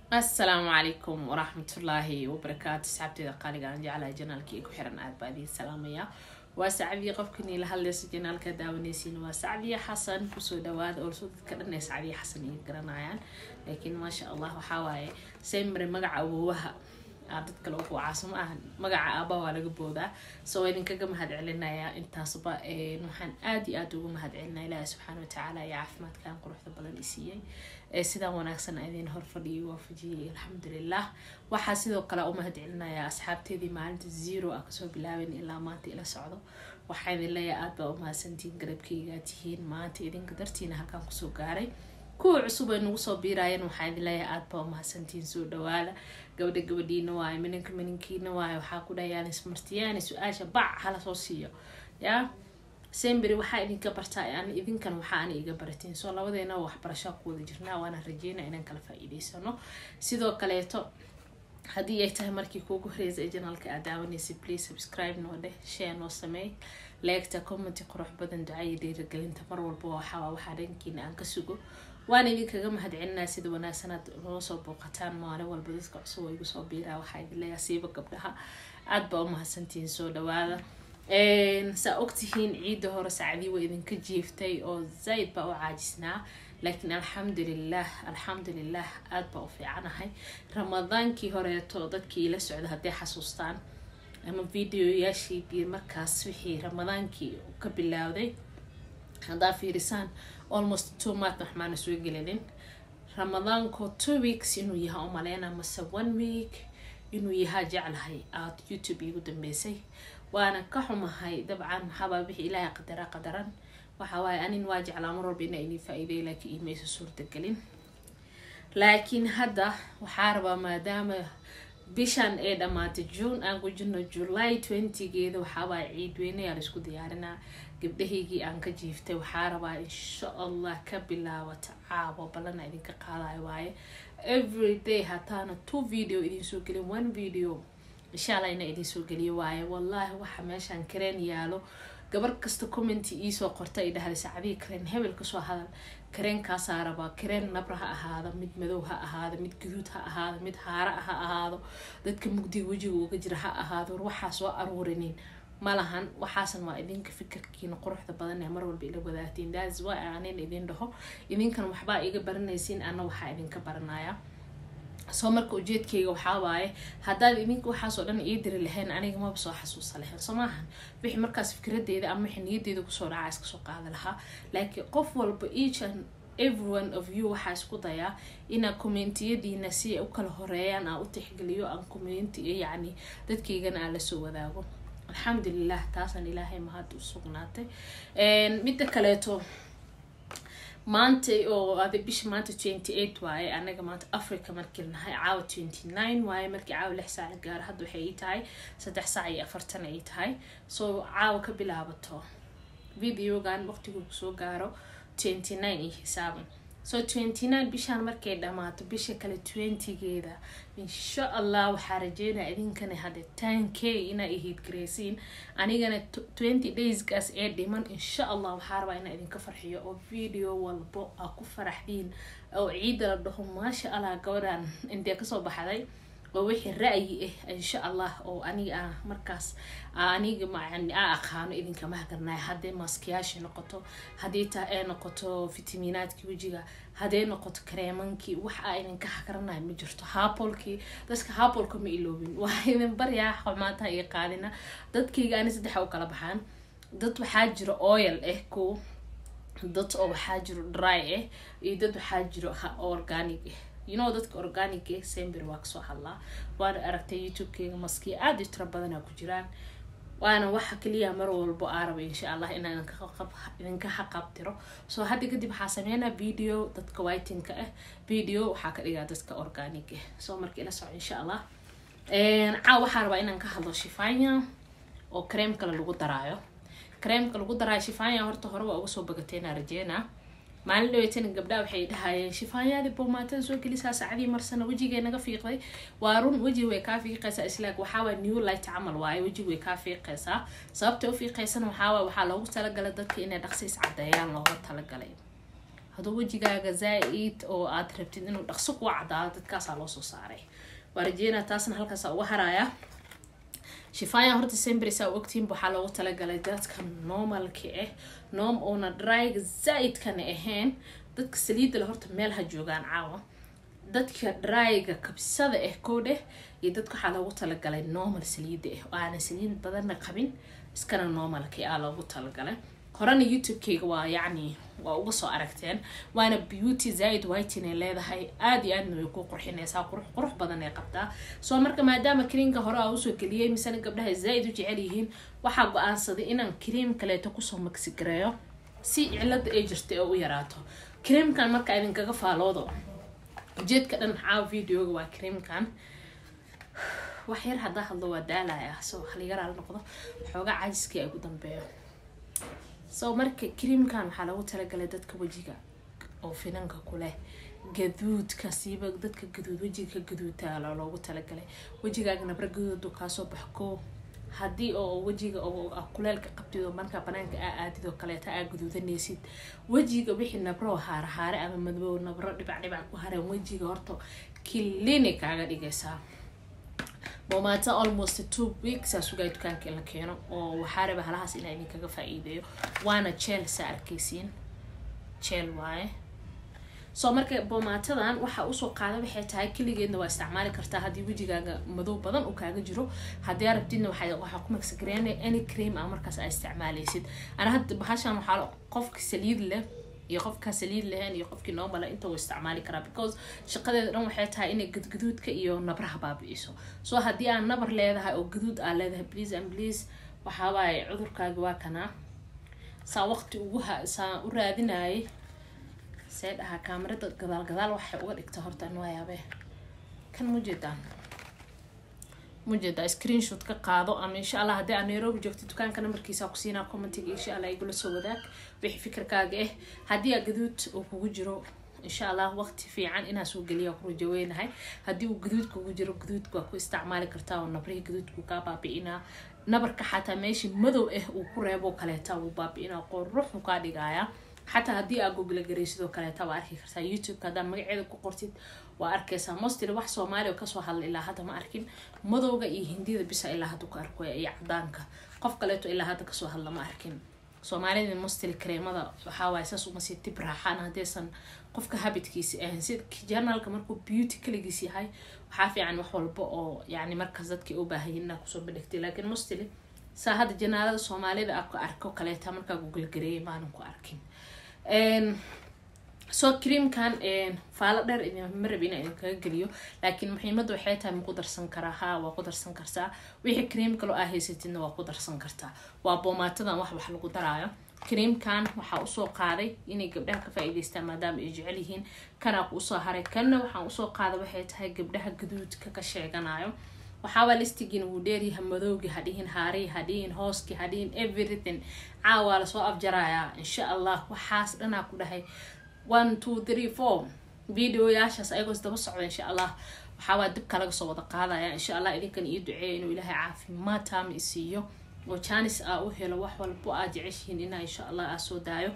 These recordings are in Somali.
asalaamu calaykum waraxmatullaahi wabarakaatu asxaabteeda qaaliga aan jeclahay janaalkii ku xiran aad baa idiin salaamaya waa sacdiya qofkanii la hadlaysa janaalka daawaneysiin waa sacdiya xasan kusoo dhawaada orso dadka dhan ee sacdiya xasan iga garanayaan laakiin maasha allah waxaa waaye semre magaca awowaha aa dad kale ugu caasimo ah magaca aaba waa laga boodaa so waa idinkaga mahad celinayaa intaasba waxaan aada iyo aada ugu mahad celinaa ilaahi subxaana watacaala iyo caafimaadkan quruxda badan isiiyey ee sidaan wanaagsan idin horfadhiyay waafajiyay alxamdulilah waxaa sidoo kale u mahad celinayaa asxaabteedii maalinta zero a kasoo bilaaben ilaa maanta ila socdo waxaa idin leeyahay aada baa umahadsantihiin garabkeygaa tihiin maanta idinka dartiina halkaan kusoo gaaray kuwa cusub ay nagu soo biiraayeen waxaa idin leeyahay aada baa umahadsantihiin soo dhawaada gabadha gabadhiina waayo mininka mininkiina waayo waxaa ku dhahayaan ismartiyaani su-aasha bac hala soo siiyo yaa sembery waxaa idinka bartaa an idinkan waxaa ana iga baratiin soo labadeena waxbarashaa ku wada jirnaa waana rajeyna inaan kala faa-iideysano sidoo kaleeto haddii ay tahay markii kuugu horeysa ee janaalka aad daawanaysa please subscribe noo dheh share noo sameey leegta commenty qurux badan ducaya dhiiragelinta mar walba waxaa waxaa dhankiina aan ka sugo waan idinkaga mahad celinaa sida wanaagsanaad noo soo booqataan maalin walba dadka cusub oo igu soo biiraa waxaa idin leeyahay siiba gabdhaha aada baa umahadsantihiin soo dhawaada saa ogtihiin ciidda hore sacdii waa idinka jiiftay oo zayd baa u caajisnaa laakiin alxamdulilah alxamdulilah aada baa u fiicanahay ramadaankii horeeto dadkii ila socda hadday xasuustaan ama videoyaashiidii markaas wixii ramadaankii ka bilaawday haddaa fiirisaan almost two month waxmaana soo gelinin ramadaanko two weeks inuu yahaa u maleyna mase one week inuu yahaa jeclahay aada youtube iigu dambeysay waana ka xumahay dabcan maxaabaa wixii ilaahay qadara qadaran waxa waaye anin waa jeclaa mar walba inaa idin faa-iiday laakiin imaysa suurtagelin laakiin hadda waxaa rabaa maadaama bishan ee dhammaatay june aan ku jirno july twentygeeda waxaawaaye ciid weyneyaa laisku diyaarinaa gabdhahaygii aan ka jiiftay waxaa rabaa insha allah ka bilaabata caabo ballana idinka qaadayo waaye every day hataana two video idinsoo gelin one video insha allah ina idinsoo geliyo waaye wallaahi waxa meeshaan kareen yaalo gabar kasta commenty iisoo qorta ay dhahday sacdii kareen hebel kasoo hadal kareenkaasaa rabaa kareen nabra ha ahaado mid madow ha ahaado mid gaduud ha ahaado mid haara ha ahaado dadka mugdiga wejiga uga jira ha ahaado war waxaa soo aruurinin malahan waxaasan waa idinka fikirkiina quruxda badan ee mar walba ila wadaagtiin thats why aanin idin dhaho idinkan waxbaa iga baranaysiin ana waxaa idinka baranaya soo marka ujeedkayga waxaa waaye haddaad idinka waxaasoo dhan ii diri lahayn aniga maba soo xasuusa lahayn soo maahan wixii markaas fikradeeda ama wixii niyaddeeda kusoo dhacaa iska soo qaada lahaa laakiin qof walba each and everyone of you waxaa isku dayaa inaa commentiyadiina si ay u kala horeeyaan aan u tixgeliyo aan commenti yacni dadkaygana aan lasoo wadaago alxamdulilah taasaan ilaahay mahad u sugnaatay midda kaleeto maanta oo ada bisha maanta twenty eight waaye anaga maanta africa markii nahay caawa twenty nine waaye markii caawa lix saac la gaaro hadda waxay ii tahay saddex saac iyo afartan ay tahay soo caawa ka bilaabato videogan waqtigu kusoo gaaro twenty nine iyo xisaaban so twenty nine bishaan markay dhammaato bisha kale twentygeeda insha allah waxaa rajeynaya idinkana hadde ten k inaa ihiid gareysiin anigana twenty daysgaas ee dhiman insha allah waxaa rabaa inaa idinka farxiyo oo video walbo aa ku faraxdiin oo ciidda la dhaho maasha allah gabadhan intee kasoo baxday oo wixii ra-yi ah insha allah oo aniga ah markaas aniga macani a aqaano idinkama hagarnayo hadday maaskiyaashii noqoto haddii taa ay noqoto fitaminaadkii wejiga hadday noqoto kareemankii wax aa idinka hagaranayo ma jirto haapolkii dadka haapolka ma iloobin waa idin baryaa xumaataha iyo qaadina dadkayga ani saddexa u kala baxaan dad waxaa jiro oil ah ko dad oo waxaa jiro dry ah iyo dad waxaa jiro organic ah you know dadka organic sember waa kasoo hadlaa waana aragtay youtube-keyga maskiya aada i tiro badanaa ku jiraan waana waxa kaliya mar walbo aa raba insha allah inaan idinka haqabtiro soo hadda kadib waxaa sameynaa video dadka whitinka ah video waxaa ka dhigaa dadka organic ah soo marka ila soco insha allah caaw waxaa rabaa inaan ka hadlo shifanya oo kareem kale lagu daraayo kareemka lagu daraayo shifanya horta hore waa uga soo bagateena rajeena maalin dhaweytana gabdhaha waxay dhahayeen shifaanyaadii boomaatada soo gelisaa saacadii marsana wejigay naga fiiqday waa run wejiga way kaa fiiqaysaa islaag waxaawaa new light camal waaye wejiga way kaa fiiqaysaa sababta u fiiqaysana waxaawaa waxaa loogu talagalay dadka inay dhaqsiis cadeeyaan looga talagalay hadduu wejigaaga zaa-id oo aad rabtid inuu dhaqso kuwa cadaado dadkaasaa loo soo saaray waa rajeynaa taasna halkaasa uga haraya shifaya horta sembris aa ogtiinba waxaa loogu talagalay dadka normalka ah noom oona dryga zaa-idkana ahayn dadka saliidda le horta meel ha joogaan caawa dadka dryga kabsada ah koodheh iyo dadka waxaa loogu talagalay normal saliida ah oo aanan saliid badanna qabin iskana normalka aa loogu talagalay horena youtube-keyga waa yacni waa uga soo aragteen waana beauty zaaid whitin ay leedahay aada iyo aadna way ku qurxinaysaa qurux qurux badan ay qabtaa soo marka maadaama kriimka hore aa usoo geliyay misena gabdhaha zaa-id u jecel yihiin waxaa go-aansaday inaan kriim kaleeto kusoo magsigareeyo si cilada ay jirtay oo u yaraato kriimkan marka idinkaga faaloodo ujeedka dhan caaw videoga waa kriimkan wax yar haddaa hadlo waa daalaya so haligaraal noqdo xoogaa cajiskii ay ugu dambeeyo so marka kriimkan waxaa lagu talagalay dadka wejiga oo finanka kuleh gaduudka siiba dadka gaduud wejiga ka gaduudta loogu talagalay wejigaaga nabra gaduudu kaasoo baxko haddii oo wejiga kuleelka qabtid oo markaa banaanka aa aadid oo kaleeta aa gaduudanaysid wejiga wixii nabro haare haare ama madbow nabro dhibac dhibac ku hareen wejiga horta clinic kaaga dhigaysaa momata almost two weeks aa sugaya dukaanka in la keeno oo waxaa raba halahaas inaa idinkaga faa-iideeyo waana jeel saa arkaysiin jeel waaye soo marka bomaatadan waxaa usoo qaada waxay tahay keligeedna waa isticmaali kartaa haddii wejigaaga madow badan uu kaaga jiro haddii arabtidna waxaa ku magsagareena any cream a markaas aa isticmaaleysid ana hadda bahashan waxaa qofka saliid leh iyo qofkaa saliid lahayn iyo qofkii noomala inta uu isticmaali karaa because shaqadeeda dhan waxay tahay inay gadgaduudka iyo nabraha baabi-iso soo haddii aan nabar leedahay oo gaduud aa leedahay please and please waxaawaaye cudurkaaga waa kanaa saa waqti ugu ha saa u raadinayay see dhahaa kaamarada gadaal gadaal waxay uga dhigta horta an waayaabee kan mujeedaan mujeedaa screenshot ka qaado ama insha allah haddii aad nairobi joogto dukaanka nambarkiisa kusiinaa commentiga insha allah igula soo wadaag wixii fikirkaaga ah haddii aa gaduud uu kugu jiro insha allah waqti fiican inaa soo geliya ku rajaweynahay haddii uu gaduud kugu jiro gaduudka waa ku isticmaali kartaa oo nabrihii gaduudku kaa baabi-inaa nabarka xataa meeshii madow ah uu ku reebo kaleeta wuu baabi-inaa qoruxu kaa dhigaya xataa haddii aa google garay sidoo kaleeta waa arki kartaa youtube-ka haddaa magaceeda ku qortid waa arkaysaa mostly wax soomaaliya oo kasoo hadla ilaa hadda ma arkin madowga iyo hindida bisa ilaa hadda ku arkoya iyo cadaanka qof kaleeto ilaa hadda kasoo hadla ma arkin soomaalida mostly kareemada waxaawaay saas uma sii tib raaxaan haddaysan qofka habitkiisi ahayn sida journalka markuu beauty kaligiis yahay waxaa fiican wax walba oo yani markaas dadkii u baahayin inaa kusoo bandhigtay laakiin mostly saa hadda janaalada soomaalida a arko kaleeta markaa google gareeyay maanan ku arkin soo creamkan faalo dheer idinma rabi inaa idinkaga geliyo laakiin muhiimada waxay tahay ma ku darsan karaa ha waa ku darsan kartaa wixii cream kaloo aa haysatidna waa ku darsan kartaa waa boomaatadan wax wax lagu daraayo creamkan waxaa usoo qaaday inay gabdhaha ka faa-iideystaan maadaama ay jecel yihiin kanaa ku usoo haray kanna waxaan usoo qaaday waxay tahay gabdhaha gaduudka ka sheeganayo waxaabaa listigiina wuu dheeryaha madowgii hadhihin haarihi hadhihin hooskii hadhihin everything caawaa lasoo afjarayaa insha allah waxaas dhanaa ku dhahay one two three four videoyaashaas ayagoos daba socda insha allah waxaabaa dibka laga soo wada qaadaya insha allah idinkan ii duceeya inuu ilaahay caafimaad taama isiiyo oo janis aa u helo wax walbo aad jeceshihiin inaa insha allah aa soo daayo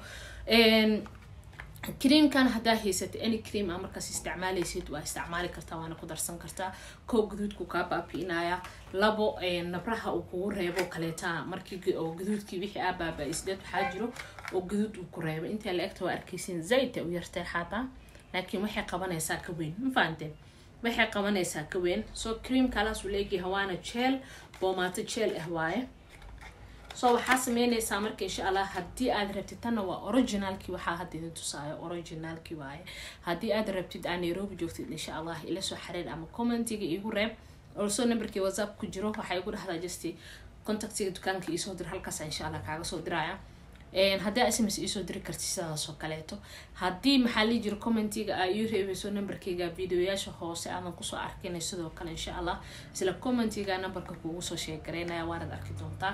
creamkan haddaa haysatay any cream aa markaas isticmaaleysid waa isticmaali kartaa waana ku darsan kartaa koo gaduudku kaa baabi-inaya labo nabraha uu kugu reebo kaleeta markii oo gaduudkii wixii aa baaba-isdeed waxaa jiro oo gaduud uu ku reebo intaa la egta waa arkeysin zaaidta u yartay xataa laakiin waxay qabanaysaa ka weyn ma fahanteen waxay qabanaysaa ka weyn soo cream kalaas uu leegyahay waana jeel boomaato jeel ah waaye so waxaa sameyneysaa marka insha allah haddii aad rabtid tanna waa originalkii waxaa hadda idin tusaayo originalkii waaye haddii aad rabtid aa nairobi joogtid insha allah ila soo xariir ama commentiga igu reeb also numberkii whatsapp ku jiro waxaa igu dhahdaa just contactiga dukaanka iisoo dir halkaas insha allah kaaga soo diraya haddii sms iisoo diri karti sidaasoo kaleeto haddii maxaa lii jiro commentiga aa ii reebeyso numberkayga videoyaasha hoose aadan kusoo arkinay sidoo kale insha allah isla commentiga numberka kuugu soo sheegaraynaya waanad arki doontaa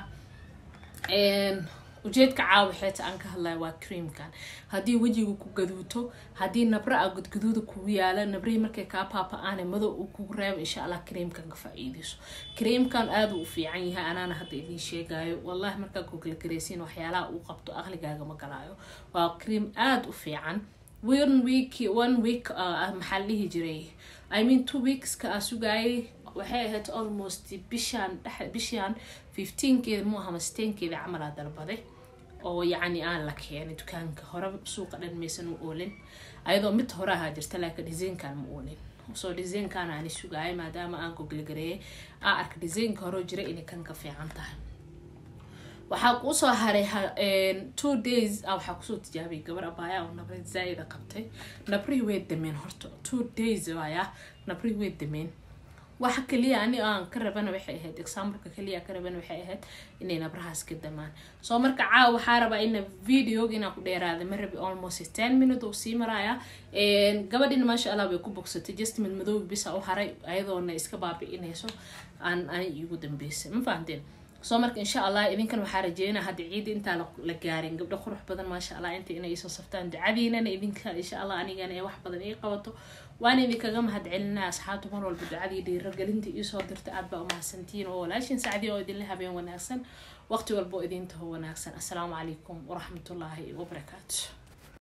ujeedka caawa xeeta aan ka hadlaya waa creamkan haddii wejiga ku gaduuto haddii nabra a gudgaduuda kugu yaala nabrihii markay kaa paapa-aane madow uu kugu reebo insha allah creamkan ka faa-iideyso creamkan aada u fiican yahay anaana hadda idiin sheegayo wallahi markaa googla gareysiin waxyaalaha uu qabto aqligaaga ma galaayo waa cream aada u fiican one week one week uh, maxaa la dhihi jiray i mean two weekska aa sugaayay waxay ahayd almost bishaan dhex bishaan fifteenkeeda mu aha masteenkeeda camalaa dalbaday oo yacni aan la keenay dukaanka hore suuqa dhan maysan u oolin ayadoo mid hore ahaa jirta laakiin desaynkan ma oolin soo desaynkan aani sugaayay maadaama aan gogolgareeyay aa arka desaynka hore jira inay kan ka fiican tahay waxaa kuusoo haray two days a waxaa kusoo tijaabiyay gabar abaaya oo nabri zaa-ida qabtay nabrihii way dameen horta two days waaya nabrihii way dameen waxa kaliya ani aan ka rabana waxay ahayd exampleka kaliya ka rabana waxay ahayd inay nabrahaas ka damaan soo marka caawa waxaa rabaa ina videoga inaan ku dheeraada ma rabi almost ten minute uu sii maraya gabadhina maasha allah way ku bogsatay just mid madoobi bisa u haray ayadoona iska baabi-inayso aan ani iigu dambeysay ma fahanteen soo marka insha allah idinkan waxaa rajeynaa hadda ciida intaa la gaarin gabdho qurux badan maasha allah inta inay isoo saftaan ducadiinana idinka insha allah anigana ee wax badan ii qabato waana idinkaga mahad celinaa asxaabta mar walba ducadii dhiiragelinta iisoo dirta aad baa umahadsantihiin oo walaashin sacdii oo idinla habeen wanaagsan waqti walba oo idintaho wanaagsan assalaamu calaykum waraxmatullaahi wabarakaatu